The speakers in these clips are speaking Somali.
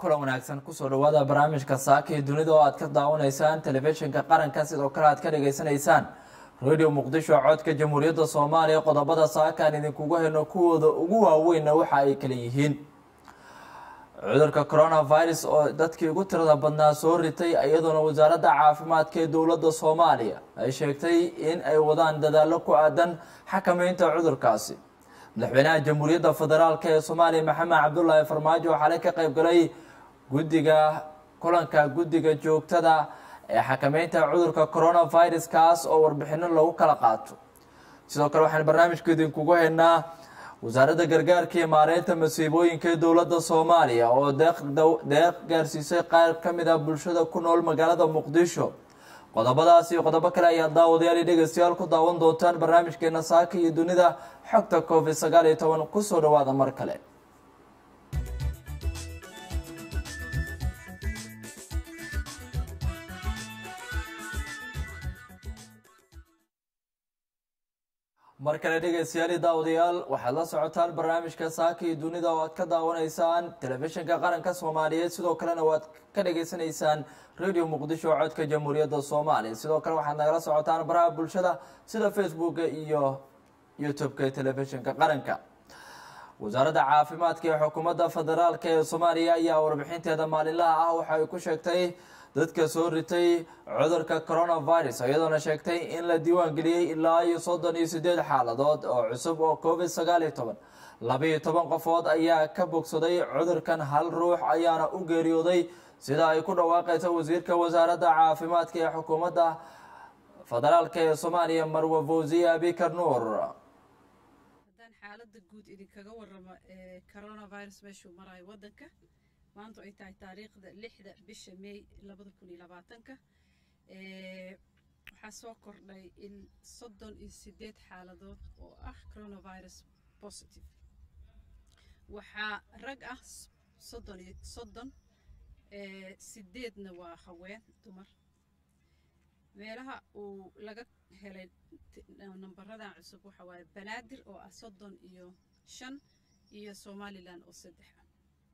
kulan wanaagsan kusoo dhawaada barnaamijka saaka iyo dunida oo aad ka daawanaysaan telefishinka qaranka sidoo kale aad ka dhageysanaysaan radio muqdisho codka jamhuuriyadda soomaaliya qodobada saakaan idinkugu hayno kuwooda ugu waaweynna waxa ay kala yihiin cudurka coronavirus oo dadkii ugu tirada badnaa soo ritay iyadoona wasaaradda caafimaadka ee dowladda soomaaliya ay sheegtay in ay wadaan dadaallo ku aadan xakameynta cudurkaasi madaxweynaha jamhuuriyadda federaalk ee soomaaliya maxamed cabdulaahi farmaajo waxaa la ka qayb galay guddiga kulanka guddiga joogtada ee xakameynta cudurka coronavirus kaas oo warbixino lagu kala qaato sidoo kale waxaan barnaamijka idinkugu haynaa wasaaradda gargaarka iyo maareynta masiibooyinka ee dowladda soomaaliya oo deeq gaarsiisay qaar ka mid ah bulshada ku nool magaalada muqdisho qodobadaas iyo qodobo kale ayaa daawadayaal iyo dhegeystayaal ku daawan doontaan barnaamijkeena saaka iyo dunida xogta covid sagaal iyo toban kusoo dhawaada mar kale mar kale dhegeystayaal iyo daawadayaal waxaad la socotaan barnaamijka saaka iyo dunida oo aad ka daawanaysaan telefishinka qaranka soomaaliyeed sidoo kalena waad ka dhageysanaysaan radio muqdisho codka jamhuuriyadda soomaaliya sidoo kale waxaad nagala socotaan baraha bulshada sida facebooka iyo youtube-ka ee telefishinka qaranka wasaaradda caafimaadka ee xukuumadda federaalk ee soomaaliya ayaa warbixinteeda maalinlaha ah waxa ay ku sheegtay dadka soo ritay cudurka coronavirus iyadoona sheegtay in la diiwaan geliyey ilaa iyo soddon iyo sideed xaaladood oo cusub oo covid sagaal iyo toban labaiyo toban qofood ayaa ka bogsaday cudurkan hal ruux ayaana u geeriyooday sida ay ku dhawaaqayso wasiirka wasaaradda caafimaadka ee xukuumadda federaalk ee soomaaliya marwa fawziya abikar nuur haddaan xaaladda guud idinkaga waramo ee coronavirus meeshuu marayo waddanka maanta ay tahay taariikhda lixda bisha may labada kun iyo labaatanka waxaa soo kordhay in soddon iyo sideed xaaladood oo ah coronavirus positive waxaa rag ah soddon iyo soddon sideedna waa haween dumar meelaha uu laga helay nambaradan cusub waxa waaye banaadir oo ah soddon iyo shan iyo somalilan oo saddex ah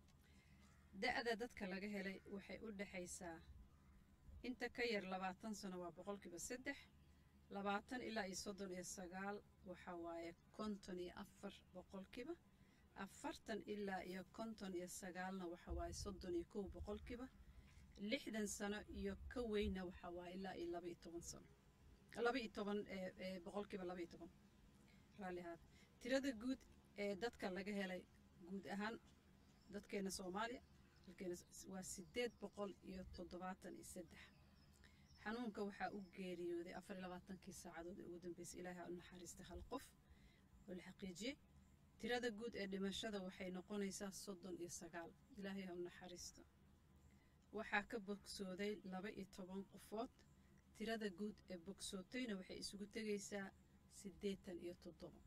da-da dadka laga helay waxay u dhexaysaa inta ka yar labaatan sano waa boqolkiiba saddex labaatan ilaa iyo soddon iyo sagaal waxa waaye konton iyo afar boqolkiiba afartan ilaa iyo konton iyo sagaalna waxa waaye soddon iyo kow boqolkiiba lixdan sano iyo ka weyna waxa waaye ilaa iyo laba iyo toban sano laba iyo toban boqolkiiba laba iyo toban raalli ahaad tirada guud ee dadka laga helay guud ahaan dadkeena soomaaliya dalkeena waa sideed boqol iyo toddobaatan iyo saddex xanuunka waxaa u geeriyooday afar iyo labaatankii saacadood ee ugu dambeysay ilaahay ha u naxariista hal qof oo la xaqiijiyey tirada guud ee dhimashada waxay noqonaysaa soddon iyo sagaal ilaahay ha u naxariisto waxaa ka bogsooday laba iyo toban qofood tirada guud ee bogsootayna waxay isugu tegaysaa siddeetan iyo toddoba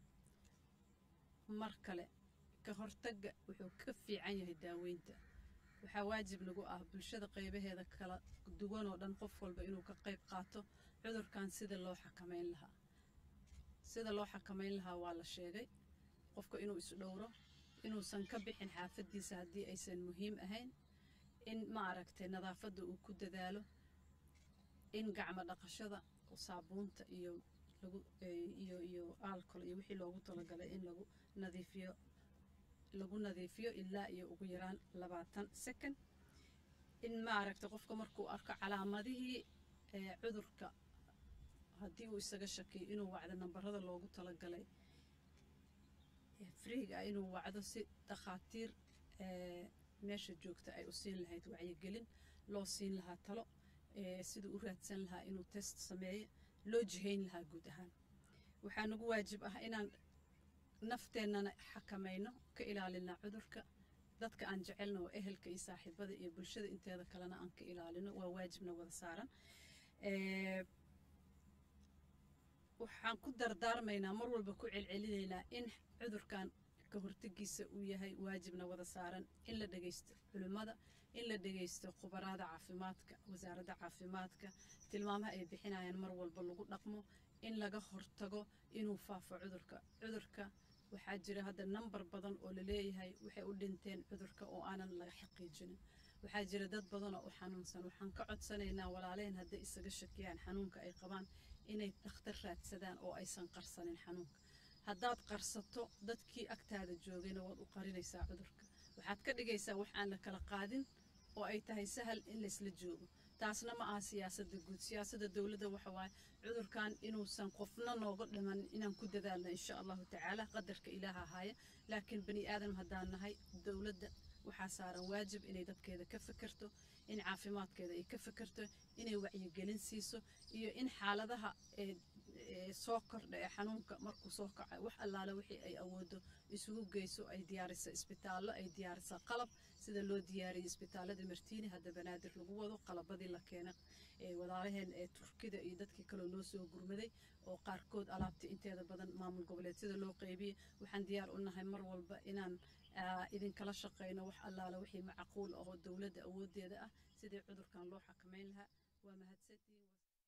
mar kale ka hortagga wuxuu ka fiican yahay daaweynta waxaa waajib nagu ah bulshada qaybaheeda kala duwan oo dhan qof walba inuu ka qayb qaato cudurkan sida loo xakameyn lahaa sida loo xakameyn lahaa waa la sheegay qofka inuu isdhowro inuusan ka bixin xaafaddiisa haddii aysan muhiim ahayn in ma aragtay nadaafadda uu ku dadaalo in gacmo dhaqashada saabuunta iyo lagu iyo iyo alcol iyo wixii loogu talagalay in lagu nadiifiyo lagu nadiifiyo ilaa iyo ugu yaraan labaatan second in maaragta qofka markuu arko calaamadihii cudurka haddii uu isaga shakiyo inuu wacdo nambarada loogu talagalay friiga ah inuu wacdo si dhakhaatiir meesha joogta ay u siin lahayd wacyigelin loo siin lahaa talo siduu u raadsan lahaa inuu test sameeyo loo jihayn lahaa guud ahaan waxaa nagu waajib ah inaan nafteennana xakamayno ka ilaalina cudurka dadka aan jecelna oo ehelka iyo saaxiibada iyo bulshada inteeda kalena aan ka ilaalino waa waajibna wada saaran waxaan ku dardaarmaynaa mar walba ku celcelinaynaa in cudurkan ka hortagiisa uu yahay waajibna wada saaran in la dhegaysto culimmada in la dhegaysto khubaraada caafimaadka wasaaradda caafimaadka tilmaamaha ay bixinayaan mar walba lagu dhaqmo in laga hortago inuu faafo cudurka cudurka waxaa jira hadda nambar badan oo la leeyahay waxay u dhinteen cudurka oo aanan laga xaqiijinin waxaa jira dad badanoo u xanuunsan waxaan ka codsanaynaa walaaleen hadday isaga shakiyaan xanuunka ay qabaan inay dhakhtar raadsadaan oo aysan qarsanin xanuunka haddaad qarsato dadkii agtaada joogayna waad u qarinaysaa cudurka waxaad ka dhigaysaa wax aan la kala qaadin oo ay tahay sahal in laysla joogo taasna ma aha siyaasadda guud siyaasadda dowladda waxa waaye cudurkan inuusan qofna nooga dhiman inaan ku dadaalno insha allahu tacaala qadarka ilaaha haya laakiin bani aadam haddaan nahay dowladda waxaa saaran waajib inay dadkeeda ka fekerto in caafimaadkeeda ay ka fekerto inay wacyigelin siiso iyo in xaaladaha soo kordha ee xanuunka markuu soo kaca wax allaale wixii ay awoodo isugu geyso ay diyaarisa isbitaallo ay diyaarisa qalab sida loo diyaariyey isbitaalada martiini hadda banaadir lagu wado qalabadii la keena walaalaheen ee turkida iyo dadkii kaloo noo soo gurmaday oo qaarkood alaabta inteeda badan maamul goboleedyada loo qeybiyey waxaan diyaar u nahay mar walba inaan idinkala shaqeyno wax allaale wixii macquul ahoo dowladda awoodeeda ah sidii cudurkan loo xakameyn lahaa waa mahadsantihiin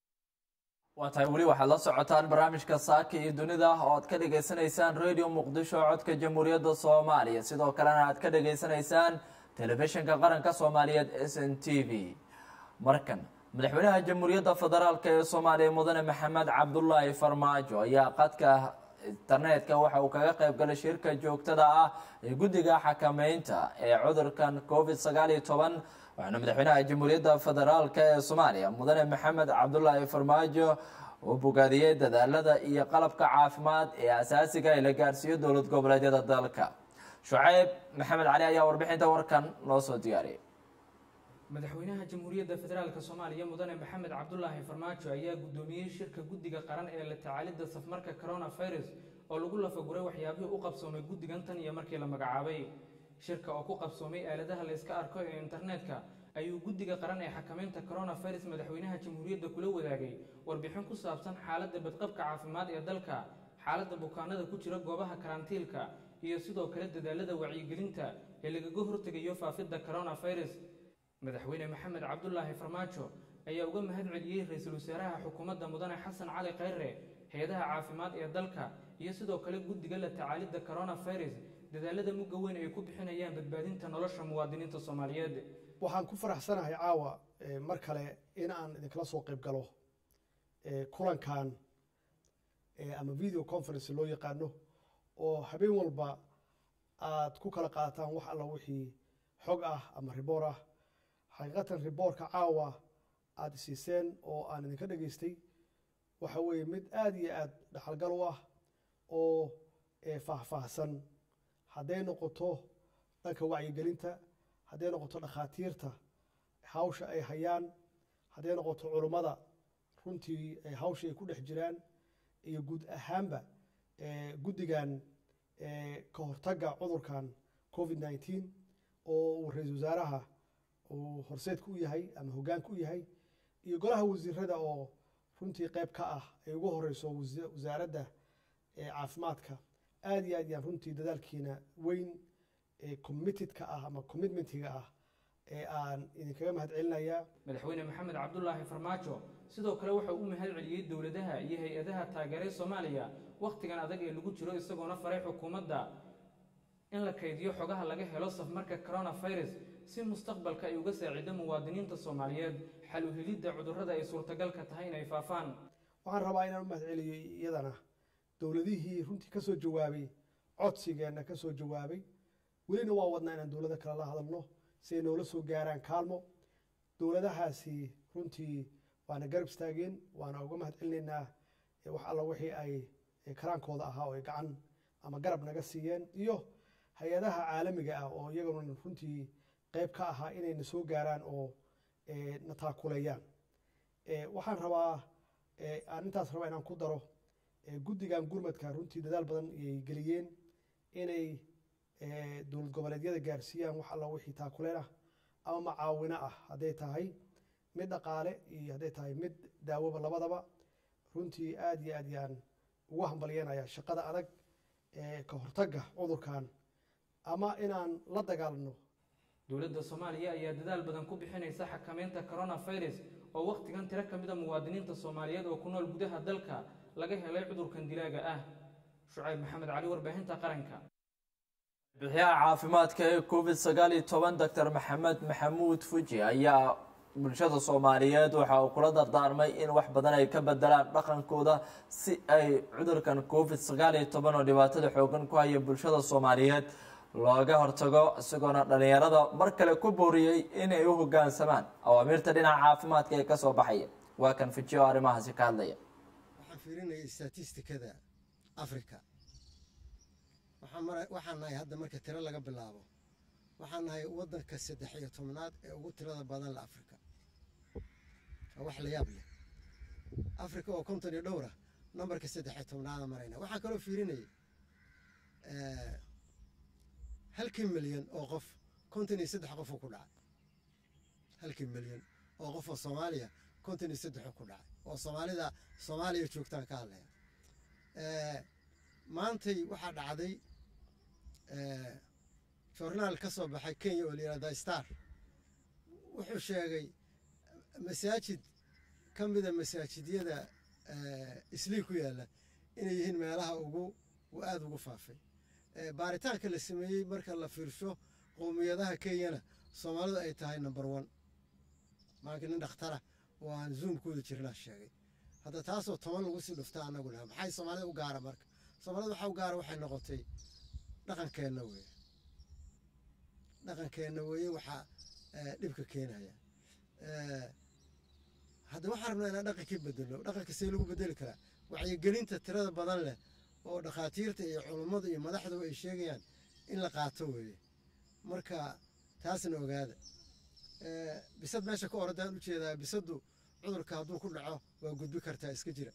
waa tahay weli waxaad la socotaan barnaamijka saaka iyo dunida oo aad ka dhagaysanaysaan radio muqdisho codka jamhuuriyadda soomaaliya sidoo kalena aad ka dhagaysanaysaan telefishinka qaranka soomaaliyeed s n t v markan madaxweynaha jamhuuriyadda federaalk ee soomaaliya mudane maxamed cabdulaahi farmaajo ayaa qadka internetka waxa uu kaga qayb galay shirka joogtada ah ee guddiga xakameynta ee cudurkan covid sagaal iyo toban waxaana madaxweynaha jamhuuriyadda federaalk ee soomaaliya mudane maxamed cabdulaahi farmaajo uu bogaadiyey dadaalada iyo qalabka caafimaad ee asaasiga ee la gaarsiiyo dowlad goboleedyada dalka shucayb maxamed cali ayaa warbixinta warkan noo soo diyaariyay madaxweynaha jamhuuriyadda federaalk soomaaliya mudane maxamed cabdulaahi farmaajo ayaa guddoomiyey shirka guddiga qaran ee la tacaalidda safmarka coronavirus oo lagu lafaguray waxyaabihii u qabsoomay guddigan tan iyo markii la magacaabay shirka oo ku qabsoomay aaladaha la yska arko ee internetka ayuu guddiga qaran ee xakameynta coronavirus madaxweynaha jamhuuriyadda kula wadaagay warbixin ku saabsan xaaladda badqabka caafimaad ee dalka xaaladda bukaanada ku jira goobaha karantiilka iyo sidoo kale dadaalada wacyigelinta ee lagaga hortegayo faafidda coronavirus madaxweyne maxamed cabdulaahi farmaajo ayaa uga mahad celiyey ra-iisul wasaaraha xukuumadda mudane xasan cali khayre hay-adaha caafimaad ee dalka iyo sidoo kale guddiga la tacaalidda coronavirus dadaalada mugga weyn ay ku bixinayaan badbaadinta nolosha muwaadiniinta soomaaliyeed waxaan ku faraxsanahay caawa mar kale in aan idinkala soo qayb galo kulankan ama video conference loo yaqaano oo habeen walba aad ku kala qaataan wax alla wixii xog ah ama riboor ah xaqiiqatan riboorka caawa aada siiseen oo aan idinka dhegaystay waxa weeye mid aada iyo aada dhaxalgal u ah oo faahfaahsan hadday noqoto dhanka wacyigelinta hadday noqoto dhakhaatiirta hawsha ay hayaan hadday noqoto culummada runtii hawsha ay ku dhex jiraan iyo guud ahaanba guddigan ka hortagga cudurkan covid nneteen oo uu ra-iisul wasaaraha uu horseedka u yahay ama hoggaanka u yahay iyo golaha wasiirada oo runtii qayb ka ah ay ugu horeyso wasaaradda caafimaadka aada iyo aad yaan runtii dadaalkiina weyn committedka ah ama commitmentiga ah ee aan idinkaga mahad celinayaa madaxweyne maxamed cabdulaahi farmaajo sidoo kale wuxuu u mahad celiyey dowladaha iyo hay-adaha taageeray soomaaliya wakhtigan adag ee lagu jiro isagoona faray xukuumadda in la kaydiyo xogaha laga helo safmarka coronavirus si mustaqbalka ay uga saacido muwaadiniinta soomaaliyeed xal u helidda cudurrada ay suurtagalka tahay inay faafaan waxaan rabaa inaan u mahad celiyo iyadana dowladihii runtii ka soo jawaabay codsigeenna ka soo jawaabay welina waa wadnaa inaan dowlado kale la hadalno si ay noola soo gaaraan kaalmo dowladahaasi runtii waana garab istaageen waana uga mahad celinaynaa wax alla wixii ay karaankooda ahaa oo ay gacan ama garab naga siiyeen iyo hay-adaha caalamiga ah oo iyaguna runtii qayb ka ahaa inayna soo gaaraan oo na taakuleeyaan waxaan rabaa aan intaas rabaa inaan ku daro guddigan gurmadka runtii dadaal badan ayay geliyeen inay dowlad goboleedyada gaarsiiyaan wax alla wixii taakuleen ah ama macaawino ah hadday tahay mid dhaqaale iyo hadday tahay mid daawoba labadaba runtii aada iyo aad yaan ugu hambalyanaya shaqada adag ee ka hortagga cudurkan ama inaan la dagaalano dowladda soomaaliya ayaa dadaal badan ku bixinaysa xakameynta coronavirus oo wakhtigan tiro ka mida muwaadiniinta soomaaliyeed oo ku nool gudaha dalka laga helay cudurkan dilaaga ah shucayb maxamed cali warbaahinta qaranka bixiyaha caafimaadka ee covid sagaal iyo toban doctor maxamed maxamuud fuji ayaa bulshada soomaaliyeed waxa uu kula dardaarmay in wax badan ay ka bedelaan dhaqankooda si ay cudurkan covid sagaal iyo toban oo dhibaatada xoogan ku haya bulshada soomaaliyeed looga hortago isagoona dhalinyarada mar kale ku booriyey inay u hogaansamaan awaamiirta dhinaca caafimaadka ee kasoo baxaya waa kan fuji oo arrimahaasi ka hadlaya waxaan fiirinaya statistikada africa waxaan mara waxaan nahay hadda marka tiro laga bilaabo waxaan nahay waddanka saddex iyo tobnaad ee ugu tirada badan la africa waa wax la yaab leh africa oo konton iyo dhowra nambarka saddex iyo tobnaada marayna waxaan kaloo fiirinayay halkii milyan oo qof konton iyo saddex qofoo ku dhacay halkii milyan oo qof oo soomaaliya konton iyo saddexoo ku dhacay oo soomaalida soomaaliya joogtaan ka hadlaya maantay waxaa dhacday journaal ka soo baxay kenya oo la yihahda star wuxuu sheegay masaajid ka mida masaajidyada islii ku yaalla inay yihiin meelaha ugu aada ugu faafay baaritaanka la sameeyey marka la fiirsho qowmiyadaha kenyana soomaalidu ay tahay number one maanka nin dhakhtara oo aan zoomkooda jirnaa sheegay hadda taasoo toban lagu sii dhufta annagu laha maxay soomaalida u gaara marka soomaalida waxa u gaara waxay noqotay dhaqankeenna weeye dhaqankeenna weeye waxaa dhibka keenaya hadda waxaan rabnaa inaan dhaqankii bedelno dhaqanka see lagu bedeli karaa wacyigelinta tirada badan leh oo dhakhaatiirta iyo culummadu iyo madaxduba ay sheegayaan in la qaato weeye marka taasna ogaada bisad meesha ka oradaan ujeedaa bisaddu cudurka hadduu ku dhaco waa gudbi kartaa iska jira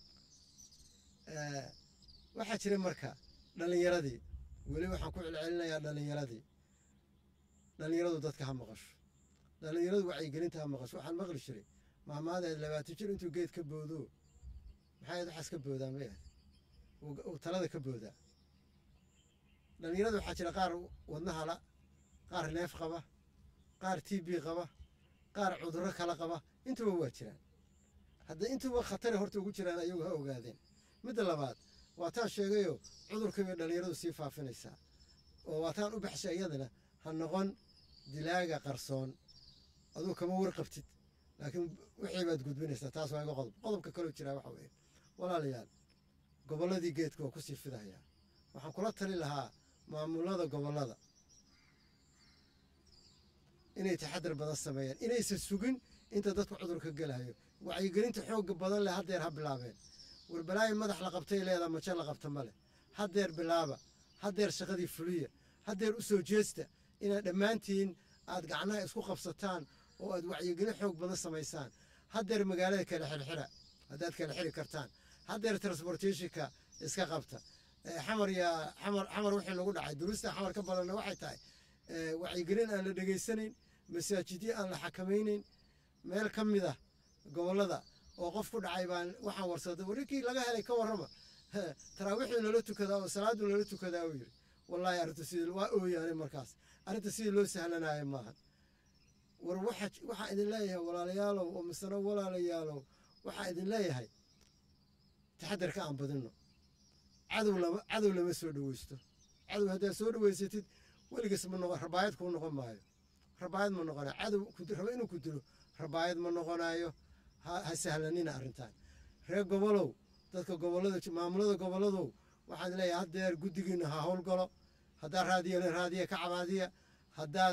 waxaa jira marka dhallinyaradii weli waxaan ku celcelinayaa dhallinyaradii dhallinyaradu dadka ha maqasho dhallinyaradu wacyigelinta ha maqasho waxaan maqli jiray maamaadeed labaatan jir intuu geed ka boodo maxay ahayd waxaas ka boodaa may ahayd uu talada ka boodaa dhallinyarada waxaa jira qaar wadnahala qaar neef qaba qaar t b qaba qaar cudurro kala qaba intuba waa jiraan hadda intuba khatare horta ugu jiraan ayagu ha ogaadeen midda labaad waataan sheegayo cudurka bay dhallinyaradu sii faafinaysaa oo waataan u baxshay iyadana ha noqon dilaaga qarsoon aduu kama warqabtid laakiin wixii baad gudbinaysaa taas waa iga qodob qodobka kaloo jiraa waxa weeye walaalayaal gobolladii geedka waa kusii fidahayaa waxaan kula tali lahaa maamulada gobollada inay taxadar badan sameeyaan inaysan sugin inta dadku cudurka gelahayo wacyigelinta xoogga badan leh haddeer ha bilaabeen warbalaayi madax la qabtay leedaa majo la qabta ma leh haddeer bilaaba haddeer shaqadii fuliya haddeer u soo jeesta inaad dhammaantiin aad gacnaha isku qabsataan oo aad wacyigelin xoog badan samaysaan haddeer magaalada kala xirxira haddaad kala xiri kartaan haddeer transportationka iska qabta xamar yaa xamar xamar wixii lagu dhacay duruusta xamar ka badanna waxay tahay wacyigelin aan la dhegaysanayn masaajidyo aan la xakamaynayn meel ka mid ah gobollada oo qof ku dhacay baan waxaan warsaday warrinkii laga helay ka warrama taraawiixdii loola tukadaa oo salaadu loola tukadaa uu yidhi wallaahi arrinta sidii waa ooyaanay markaas arrinta sidii loo sahlanaayo maaha war waxaan idin leeyahay walaalayaalow oo misano walaalayaalow waxaan idin leeyahay taxadarka aan badinno cadow lama cadow lama soo dhaweysto cadow haddaad soo dhaweysatid weligiis ma noqon rabaayad kuu noqon maayo rabaayad ma noqonayo cadow raba inuu ku dilo rabaayad ma noqonayo ha sahlanina arrintan reer gobolow dadka gobollada maamulada gobolladow waxaan leeyahay haddeer guddigiina ha howlgalo haddaad raadiya raadiya ka cabaadiya haddaad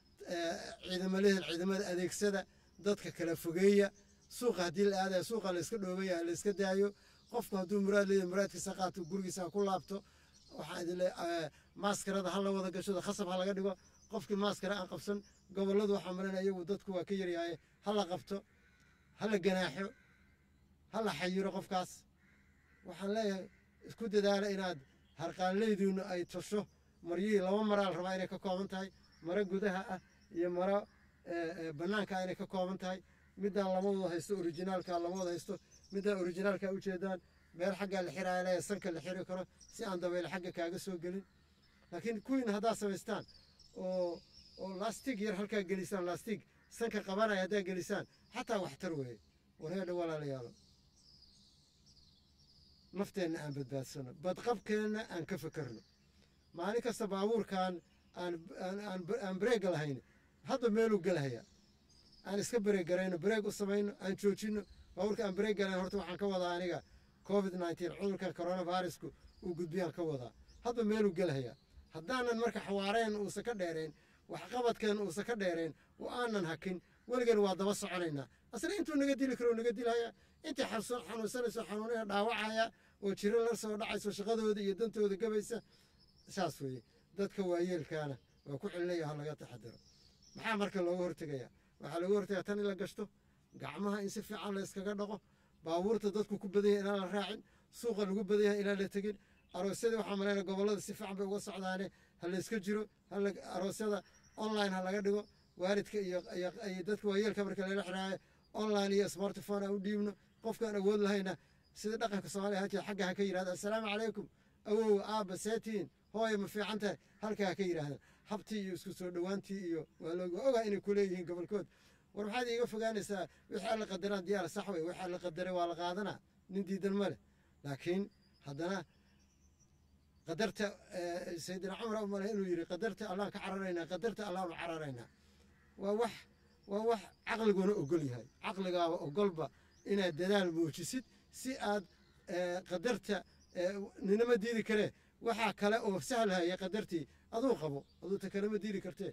ciidamo lehel ciidamada adeegsada dadka kala fogeeya suuqa haddii la aadaya suuqa layska dhoobaya layska daayo qofku hadduu muraad leeyahay muraadkiisa qaato gurigiisa ha ku laabto waxaan idin leeyahay maaskarada ha la wada gashado khasab ha laga dhigo qofkii maaskara aan qabsan gobolladu waxaa malinaya iyagu dadku waa ka yaryahay ha la qabto ha la ganaaxo ha la xayiro qofkaas waxaan leeyahay isku dadaala inaad harqaanleydiinu ay tosho maryihii laba maraa la rabaa inay ka kooban tahay maro gudaha ah iyo maro bannaanka ah inay ka kooban tahay middaan lama wada haysto orijinaalka lama wada haysto middaan orijinaalka ujeedaan meel xaggaa la xiraaya leeyahay sanka la xiri karo si aan dabayl xagga kaaga soo gelin laakiin kuwiina haddaad samaystaan oo oo lastig yar halkaa gelisaan lastig sanka qabanaya haddaad gelisaan xataa waxtar weeye wareedha walaalayaalo nafteenna aan badbaadsano badqabkeenna aan ka fakarno maalin kasta baabuurkan aan aan aan aan bareega lahayn hadda meeluu gelhaya aan iska bareeg garayno bareeg u samayno aan joojino baabuurka aan bareeg galayn horta waxaan ka wadaa aniga covid nineteen cudurka coronavirusku uu gudbiyaan ka wadaa hadda meeluu gelhaya haddaanan marka xawaareen uusan ka dheerayn waxqabadkan uusan ka dheerayn oo aanan hakin weligan waa daba soconaynaa asna intuu naga dili karo naga dilhaya intii xanuunsanayso xanuunaya dhaawacaya oo jiro la soo dhacayso shaqadooda iyo dantooda gabaysa saas weeye dadka waayeelkaana waa ku celinaya ha laga taxadiro maxaa marka looga hortegaya waxaa looga hortegaya tan in la gashto gacmaha in si fiican la iskaga dhaqo baabuurta dadku ku badan yahay inaan la raacin suuqa lagu badan yahay inaan la tegin aroosyadii waxaa malaynaya gobollada si fiican bay uga socdaane ha la iska jiro aroosyada online ha laga dhigo waalidka iyo iyo dadka waayeelka marka lala xiraayo online iyo smartphone aan u dhiibno qofkaan awood lahayna sida dhaqanka soomaaliya halkii xagga ha ka yidhahda assalaamu calaykum awow aabba seetiin hooya ma fiican tahay halka ha ka yidhaahda habtii iyo isku soo dhowaantii iyo waa looga ogaa inay ku leeyihiin gobolkood war maxaad iiga fogaanaysaa wixii alla qadaraan diyaar sax wey wixii alla qadaray waa la qaadanaa nin diidan ma leh laakiin haddana qadarta sayidina cumar u malay inuu yidhi qadarta allaan ka cararaynaa qadarta allaanu cararaynaa waa wax waa wax caqliguna ogol yahay caqligaaba ogolba inaad dadaal muujisid si aad qadarta ninama diidi karee waxaa kale oo sahlahaya qadartii aduu qabo aduu ta kalema diidi kartee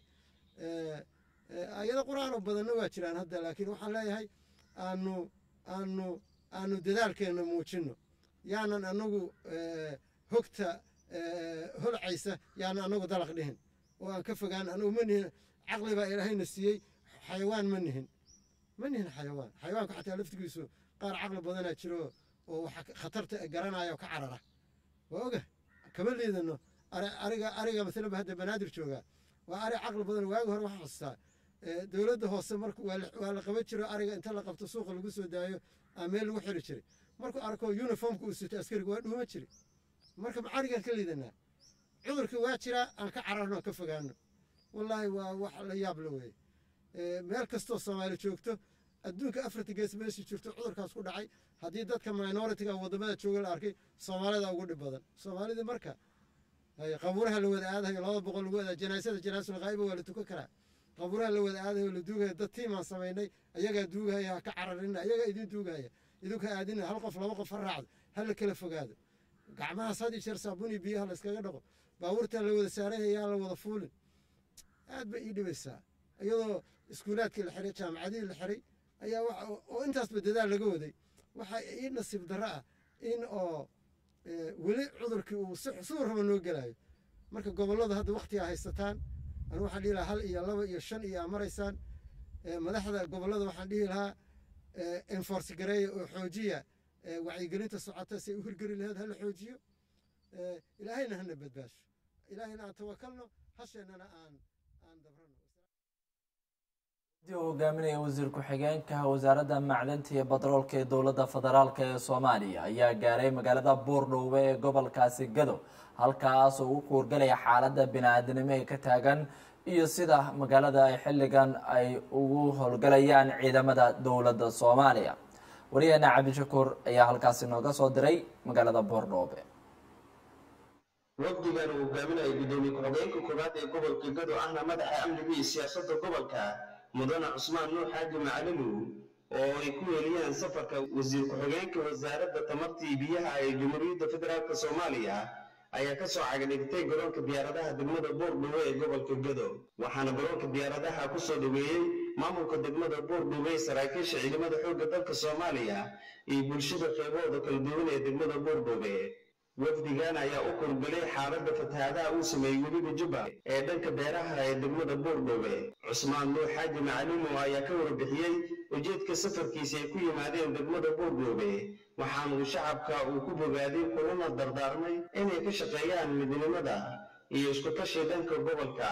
ayado qur-aan oo badanna waa jiraan hadda laakiin waxaan leeyahay aanu aanu aanu dadaalkeenna muujinno yaanan anagu hogta holcaysa yaanan anagu dalaq dhihin oo aan ka fogaan anugu ma nihin caqli baa ilaahayna siiyey xayawaan ma nihin ma nihin xayawaan xayawaanku xataa laftigiisu qaar caqli badanaa jiro oo waxa khatarta garanaya oo ka carara waa oga kama liidano ariga ariga masalanba hadda banaadir joogaa waa ari caqli badan waagi hore waxaa xustaa dowladda hoose marka waa la qaban jiro ariga inta la qabto suuqa lagu soo daayo aa meel lagu xiri jiray markuu arko uniformka uu sito askariga waa dhuuma jiri marka arigaan ka liidanaa cudurkii waa jiraa aan ka cararno aan ka fogaano wallaahi waa wax la yaab la weeye meel kastoo soomaali joogto adduunka afarta gees meeshii jirto cudurkaas ku dhacay haddii dadka minoritiga wadamada jooga la arkay soomaalida ugu dhib badan soomaalidii marka qabuuraha la wada aadayo laba boqol lagu adaa janaasada janaasul qaa'iba waa la tukan karaa qabuuraha la wada aadayo la duugaya dad tiimaan samaynay ayagaa duugahaya ha ka cararina ayagaa idin duugahaya idinka aadina hal qof laba qof ha raacdo ha la kala fogaado gacmahaas had iyo jeer saabuun iyo biyaha la iskaga dhaqo baabuurtan la wada saaraya yaan la wada fuulin aad bay ii dhibaysaa iyadoo iskuulaadkii la xiray jaamacadihii la xiray ayaa oo intaasba dadaal laga waday waxaa ii nasiib darro ah in oo weli cudurkii uu siduu raba noo gelayo marka gobollada hadda wakhtigaa haysataan anigu waxaan dhihi lahaa hal iyo laba iyo shan iyo aa maraysaan madaxda gobollada waxaan dhihi lahaa enforce gareeya oo xoojiya wacyigelinta socota si ay u hirgeli laheed hala xoojiyo ilaahayna hana badbaasho ilaahayna aan tawakalno hasheennana aan aan dabrano uu hogaaminaya wasiir ku-xigeenka wasaaradda macdanta iyo batroolka ee dowladda federaalk ee soomaaliya ayaa gaaray magaalada buurdhowbe ee gobolkaasi gado halkaas oo ugu kuurgalaya xaaladda bini-aadanimo ee ka taagan iyo sida magaalada ay xilligan ay ugu howlgalayaan ciidamada dowladda soomaaliya wariyaheena cabdishakuur ayaa halkaasi nooga soo diray magaalada buurdhowbe wafdigan uu hogaaminaya gudoomiye ku-xigeenka koowaad ee gobolka gado ahna madaxa amniga iyo siyaasadda gobolka mudane cusmaan nuux xaaji macalimow oo ay ku weeliyeen safarka wasiir ku-xigeenka wasaaradda tamarta iyo biyaha ee jamhuuriyadda federaalk soomaaliya ayaa ka soo cagadhigtay garoonka diyaaradaha degmada boordhowe ee gobolka gado waxaana garoonka diyaaradaha ku soo dhoweeyey maamulka degmada boordhowe saraakiisha ciidamada xoogga dalka soomaaliya iyo bulshada qaybahooda kala duwan ee degmada boordhowe wafdigan ayaa u kurgalay xaaladda fatahaadaha uu sameeyey webiga jubba ee dhanka beeraha ee degmada boordhowe cusmaan nuux xaaji macalimo ayaa ka warbixiyey ujeedka safarkiisa ay ku yimaadeen degmada boordhowe waxaana uu shacabka uu ku bogaaday kulana dardaarmay inay ka shaqeeyaan midnimada iyo isku tashi dhanka gobolka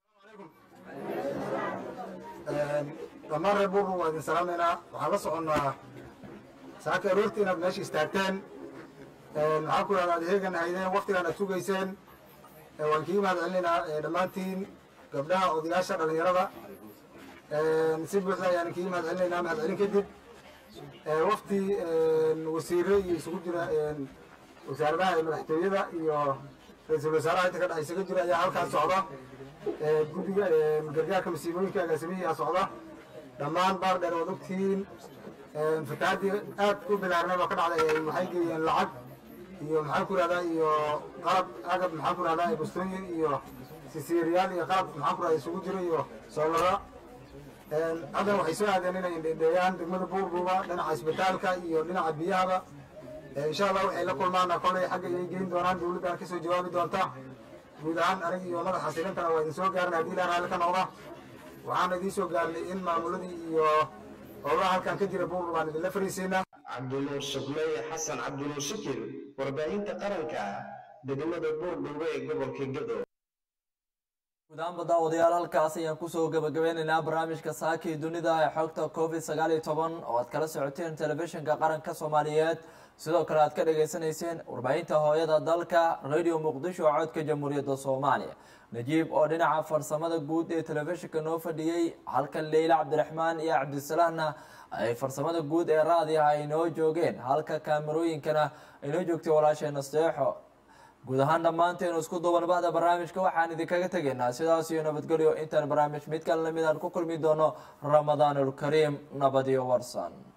dhammaan reer buurbu waa idin salaamaynaa waxaan la soconnaa saaka aroortii inaad meesha istaagteen maxaa ku yidhahda adeegan haydeen waktigaan aad sugayseen waan kii mahad celinaynaa dhammaantiin gabdhaha odayaasha dhallinyarada si buuxda ayaan kii mahad celinaynaa mahad celin kadib wafti wasiire iyo isugu jira wasaaradaha madaxtooyada iyo ra-iisul wasaaraha inta ka dhex isaga jira ayaa halkaas socda guddiga gargaarka masiibooyinka agaasimihiyaa socda dhammaan baar dheer waad ogtihiin fatahaddii aad ku bilaarnay oo ka dhacday waxay geeyeen lacag iyo maxaan ku rahdaa iyo qalab agab maxaan ku rahdaa bustooyin iyo sisiiriyaal iyo qalab maxaan ku rahdaa isugu jiro iyo soolaro haddana waxay soo aadeen inay indheeyaan degmada buurbuuba dhinaca isbitaalka iyo dhinaca biyahaba insha allah waxay la kulmaana kolay xagga ay geyn doonaan dawladdan kasoo jawaabi doonta guud ahaan anig iyo madaxa silintana waa idin soo gaarnay haddii ilaa raalli ka noqda waxaan idiin soo gaarnay in maamuladii iyo howlaha halkan ka jira buurbuuba baan idinla fariisiinaa cabdinuur shubley xasan cabdinuur shakir warbaahinta qaranka degmada buurdhuube ee gobolka gado guud ahaanba daawadayaal halkaas ayaan kusoo gabagabeynaynaa barnaamijka saakii dunida ee xogta covid sagaal iyo toban oo aad kala socoteen telefishinka qaranka soomaaliyeed sidoo kale aad ka dhagaysanayseen warbaahinta hooyada dalka radio muqdisho codka jamhuuriyadda soomaaliya najiib oo dhinaca farsamada guud ee telefishinka noo fadhiyey halka leyla cabdiraxmaan iyo cabdisalaahna ay farsamada guud ee raadiaha ay noo joogeen halka kaamarooyinkana ay noo joogtay walaasheena seexo guud ahaan dhammaanteenu isku duuban bahda barnaamijka waxaan idinkaga tegaynaa sidaas iyo nabadgelyo intaan barnaamij mid kale lamid aan ku kulmi doono ramadaanulkariim nabad iyo warsan